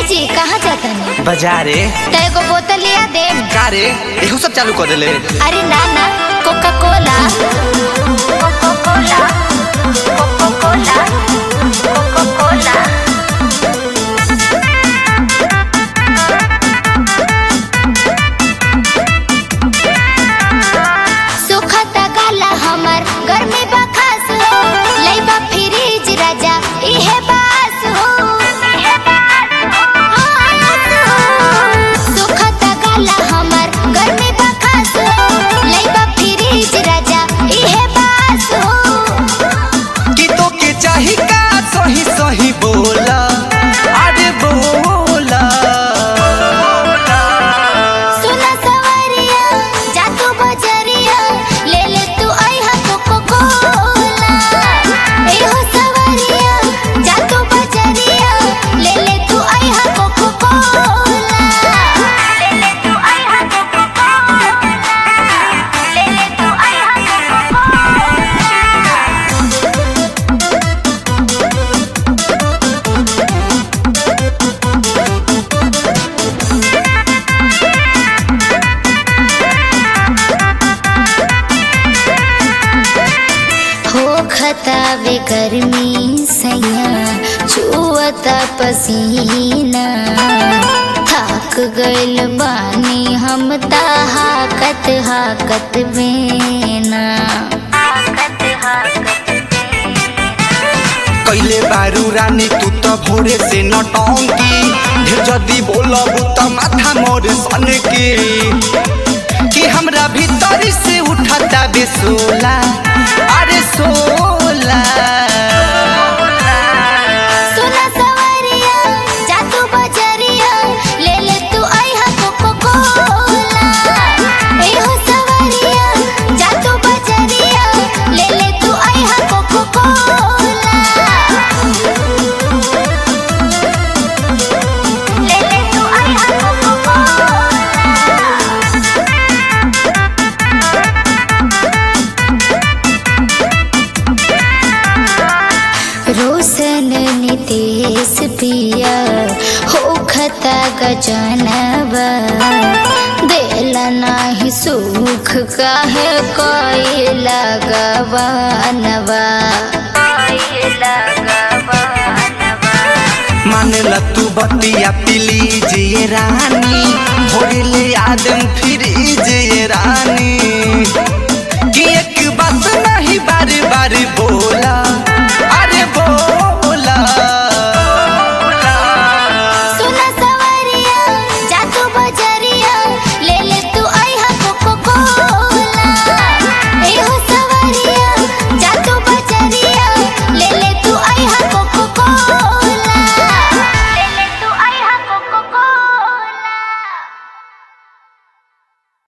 जी कहाँ जातनी बाजारे त एगो बोतल लिया दे का रे एहू सब चालू कर देले अरे ना ना coca cola coca cola coca cola coca cola सुखता गाला हमर गर्मी बखास हो लइबा फ्रिज राजा इहे बास हो आस हो। सुखता गाला हमर गर्मी बखास हो लइबा फ्रिज राजा इहे बास हो कि तो के चाही का सही सही बोला अरे बोला सुना सवरिया जा तू बजरिया ले ले तू आइहा कोको कोला ए हो सवरिया जा तू बजरिया ले ले तू आइहा कोको कोला ले ले तू आइहा कोको कोला ले ले तू आइहा कोको कोला हो खतावे गर्मी सैया छुअता पसीना थक गइल बानी हम ता हाकत हाकत बेना हाकत हाकत कैले बारू रानी तू तो भोरे से नटंकी ढेर जदी बोलब त माथा मोर सन के कि हमरा भीतर से उठता बेसोला अरे सोला सुना सवरिया जा तू बजरिया ले ले तू आइहा कोको कोला ए हो सवरिया जा तू बजरिया ले ले तू आइहा कोको कोला ले ले तू आइहा कोको कोला रोशन नितेश पिया हो खता गजनबा देला नाही सुख काहे कोई लगवानबा मानला तू बतिया प्लीज ये रानी भोरे ले आदम फिर ये रानी कि एक बात नहीं बार बार बोला अरे बोला